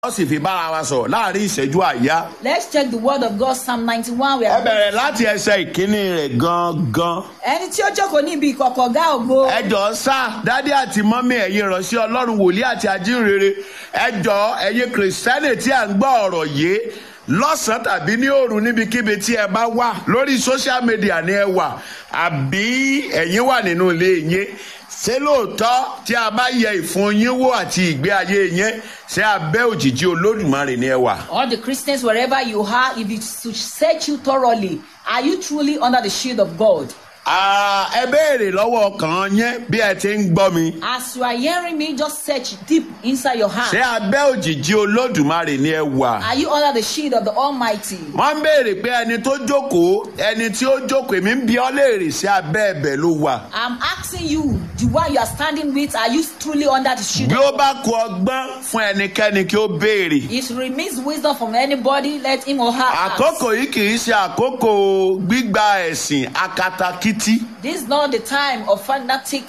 wọ́n sì fi bára wa sọ̀rọ̀ láàrin ìṣẹ́jú àyá. Let's check the word of God, Psalm 91. We ẹ are bẹ̀rẹ̀ láti ẹsẹ̀ ìkíní rẹ̀ gangan. ẹni tí ó jókòó níbi ìkọ̀kọ̀ ọ̀gá ògo. ẹ jọ̀ọ́ sá dádì àti mọ́mí ẹ̀yin ìránṣẹ́ ọlọ́run wòlíì àti ajínrere ẹ jọ̀ọ́ ẹ̀yin kìrìsìtẹ́nì tí à ń gbọ́ ọ̀rọ̀ yìí lọ́sàn-án tàbí ní òru níbikíbi tí ẹ bá wà lórí social media ni ẹ wà àbí ẹ̀yin wà nínú ilé yín ṣé lóòótọ́ tí a bá yẹ ìfun yín wò àti ìgbé ayé yín ṣé abẹ́ òjìji olódùmarè ni ẹ wà. All the Christians, wherever you are, if it should search you thoroughly, are you truly under the shield of God? Ah, ẹ béèrè lọ́wọ́ ọkàn yín bí ẹ ti ń gbọ́ mi. As you are hearing me, just search deep inside your heart. ṣé abẹ́ òjìji olódùmarè ni ẹ wà. Are you under the shield of the Almighty? wọ́n ń béèrè pé ẹni tó jókòó ẹni tí ó jókòó èmi ń bi ọ́ léèrè sí abẹ́ ẹ̀bẹ̀ ló wà. I'm asking you, the one you are standing with, are you truly under the shield? bí ó bá kú ọgbọ́n fún ẹnikẹ́ni kí ó béèrè. If it remains wisdom from anybody, let him or her ask. àkókò yìí kì í ṣe àkókò gbígba ẹ̀sìn akatakítí. This is not the time of fanatic.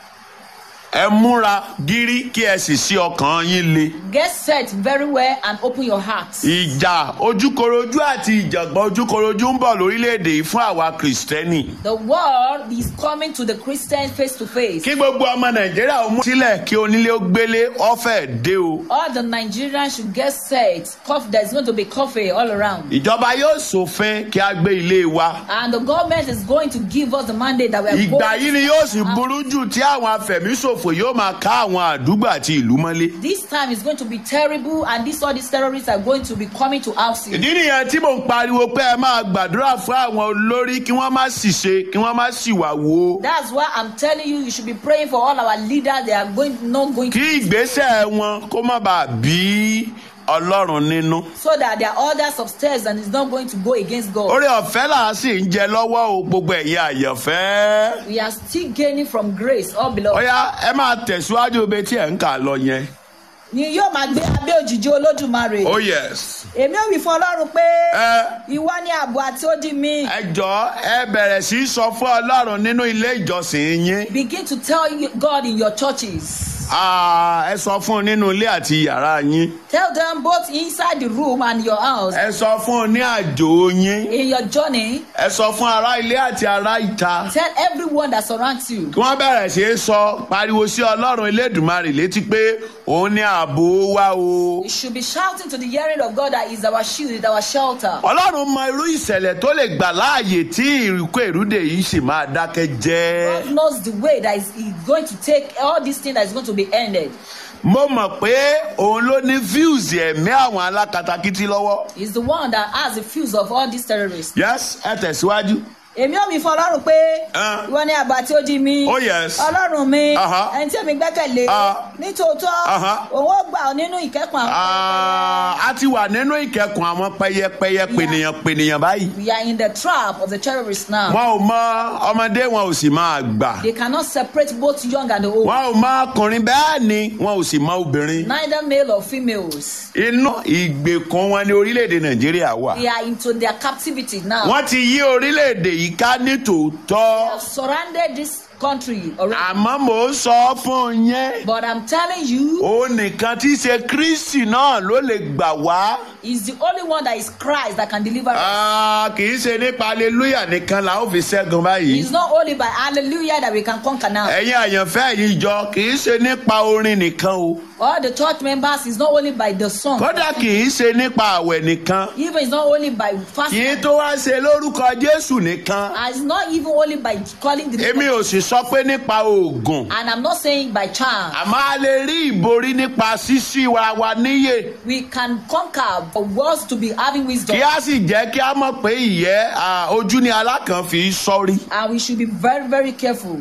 ẹ múra gírí kí ẹ sì sí ọkàn yín le. Get set very well and open your heart. ìjà ojúkorojú àti ìjàngbọ̀n ojúkorojú ń bọ̀ lórílẹ̀‐èdè yìí fún àwa kìrìsìtẹ́nì. The world is coming to the Christians face to face. kí gbogbo ọmọ nàìjíríà ó mú sílẹ̀ kí onílé ó gbélé ọ̀fẹ́ dé o. All the Nigerians should get set. Cough, there's going to be coffee all around. ìjọba yóò ṣòfin kí a gbé ilé wa. And the government is going to give us the mandate that we are ìgbà going yìí ni yóò sì burú jù tí àwọn afẹ̀míṣòfò yóò máa ká àwọn àdúgbò àti ìlú mọ́lé. This time is going to be terrible, and this all these terrorists are going to be coming to house you. ìdí nìyẹn tí mò ń pariwo pé ẹ máa gbàdúrà fún àwọn olórí kí wọ́n má sì ṣe kí wọ́n má sì wà wò ó. That's why I'm telling you, you should be praying for all our leaders. They are going not going to, kí ìgbésẹ̀ wọn kó má bàa bí ọlọ́run nínú. so that their orders upstairs and it's not going to go against God. orí ọ̀fẹ́ là á sì ń jẹ lọ́wọ́ o gbogbo ẹ̀yin àyànfẹ́. We are still gaining from grace, all beloved. ọ̀yá ẹ máa tẹ̀síwájú ibi tí ẹ̀ ń kà lọ yẹn. Ni yóò máa gbé abẹ́ òjìji olódùmarè. oh yes. Èmi ò wí fún Ọlọ́run pé ẹ ìwọ ni ààbò àti odi mi. ẹ jọ ẹ bẹ̀rẹ̀ sí í sọ fún ọlọ́run nínú ilé ìjọsìn yín. Begin to tell you- God in your churches. Ah, ẹ sọ fún un nínú ilé àti yàrá yín. Tell them both inside the room and your house. ẹ sọ fún un ní àjò yín. In your journey, ẹ sọ fún ará ilé àti ará ìta. tell everyone that surrounds you. kí wọ́n bẹ̀rẹ̀ sí í sọ pariwo sí ọlọ́run elédùnmarè létí pé òun ní ààbò wa o. You should be shouting to the hearing of God that is our shield, is our shelter. ọlọ́run mọ irú ìṣẹ̀lẹ̀ tó lè gbà láàyè tí ìrìkú èrúdè yìí sì máa dákẹ́ jẹ́. God knows the way that is is going to take all these things that is going to be ended. mo mọ̀ pé òun ló ní views ẹ̀mí àwọn alákatakítí lọ́wọ́. He's the one that has the fuse of all these terrorists. yes ẹ tẹ̀síwájú. Èmi ò mi fún Ọlọ́run pé Ah. ìwọ ni àbá tí ó di mi. Oh, yes. Ọlọ́run mi, Aha. ẹni tí èmi gbẹ́kẹ̀lé. Ah. Nítòótọ́, Aha. òun ó gbà ọ́ nínú ìkẹ́kùn àwọn. Ah, a ti wà nínú ìkẹkùn àwọn pẹyẹpẹyẹ pènìyàn pènìyàn báyìí. We are in the trap of the terrorists now. wọn ò mọ ọmọdé wọn ò sì máa gbà. They cannot separate both young and old. wọn ò mọ ọkùnrin bẹ́ẹ̀ ni wọn ò sì mọ obìnrin. Neither male or females. inú ìgbèkùn wọn ní orílẹ̀-èdè nàìjíríà wà. They are into their captivity now. wọ́n ti yí orílẹ̀-èdè yìí ká ní tòótọ́. have surrounded this country already. àmọ́ mò ń sọ fún yẹn. But I'm telling you, òun nìkan tí í ṣe kristi náà ló lè gbà wá. He's the only one that is Christ that can deliver us. Ah, kì í ṣe nípa aleluya nìkan la ó fi ṣẹ́gun báyìí. It's not only by hallelujah that we can conquer now. ẹ̀yin àyànfẹ́ yìí jọ kì í ṣe nípa orin nìkan o. All the church members is not only by the song. kódà kì í ṣe nípa àwẹ̀ nìkan. Even it's not only by kì í fasting. tó wá ṣe lórúkọ jésù nìkan. And it's not even only by calling the name. èmi ò sì sọ pé nípa oògùn. And I'm not saying by charm. àmọ́ a lè rí ìborí nípa ṣíṣí wa wa níyè. We can conquer for words to be having wisdom. kí a sì jẹ́ kí a mọ̀ pé ìyẹ́ ah, ojú ni alákàn fi sọ́rí. And we should be very, very careful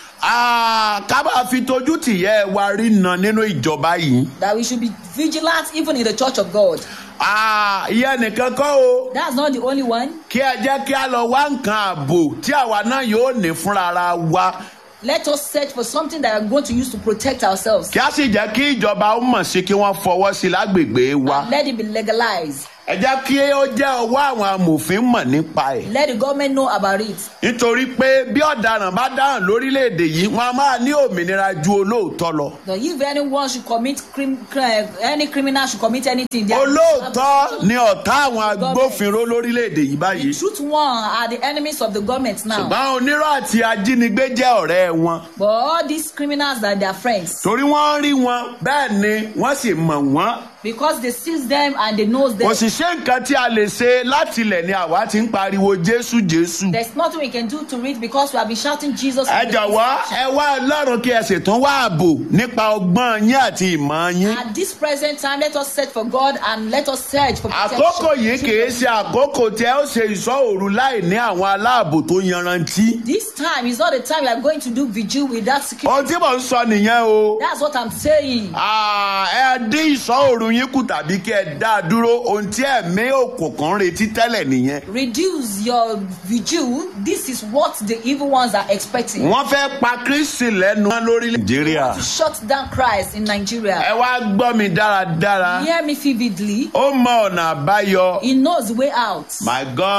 Ah, ká bá fi tójú tìyẹ́ wa rí na nínú ìjọba yìí. that we should be vigilant even in the church of God. Ah, ìyẹn nìkan kọ́ o. That's not the only one. kí ẹ jẹ́ kí a lọ wá nǹkan ààbò tí àwa náà yóò ní fúnra ara wa. Let us search for something that we are going to use to protect ourselves. kí a sì jẹ́ kí ìjọba ó mọ̀ sí kí wọ́n fọwọ́ sí lágbègbè wa. And let it be legalized. ẹ jẹ́ kí ó jẹ́ ọwọ́ àwọn amòfin mọ̀ nípa ẹ̀. Let the government know about it. nítorí pé bí ọ̀daràn bá dáhùn lórílẹ̀‐èdè yìí wọ́n á máa ní òmìnira ju olóòótọ́ lọ. That if anyone should commit crim, cri- any criminal should commit anything, they are- olóòótọ́ ni ọ̀tá àwọn agbófinró lórílẹ̀‐èdè yìí báyìí. The truth one are the enemies of the government now. ṣùgbọ́n onírọ̀ àti ajínigbé jẹ́ ọ̀rẹ́ wọn. But all these criminals are their friends torí wọ́n rí wọn bẹ́ẹ̀ ni wọ́n sì mọ̀ wọ́n. because they seize them and they know them. kò sì ṣe nǹkan tí a lè ṣe láti ilẹ̀ ni àwa ti ń pariwo jésù jésù. There's nothing we can do to it because we have been shouting Jesus. ẹ from the jọ̀wọ́ station. ẹ wá ọlọ́run kí ẹ sì tún wá ààbò nípa ọgbọ́n yín àti ìmọ̀ yín. At this present time, let us search for God and let us search for protection. àkókò yìí kìí ṣe àkókò tí ẹ ó ṣe ìṣọ́ òru láì ní àwọn aláàbò tó yanrantí. This time is not the time we are going to do vigil without security. ohun tí mò ń sọ nìyẹn o. That's what I'm saying. Ah, ẹ dín ìṣọ́ òru yín kù tàbí kí ẹ dá a dúró ohun tí ẹ̀mí òkùnkùn ń retí tẹ́lẹ̀ nìyẹn. Reduce your vigil. This is what the evil ones are expecting. wọ́n fẹ́ pa kristi lẹ́nu lórílẹ̀ nàìjíríà. To shut down Christ in Nigeria. ẹ wá gbọ́ mi dáradára. Hear me vividly. ó mọ ọ̀nà àbáyọ. He knows the way out. my god.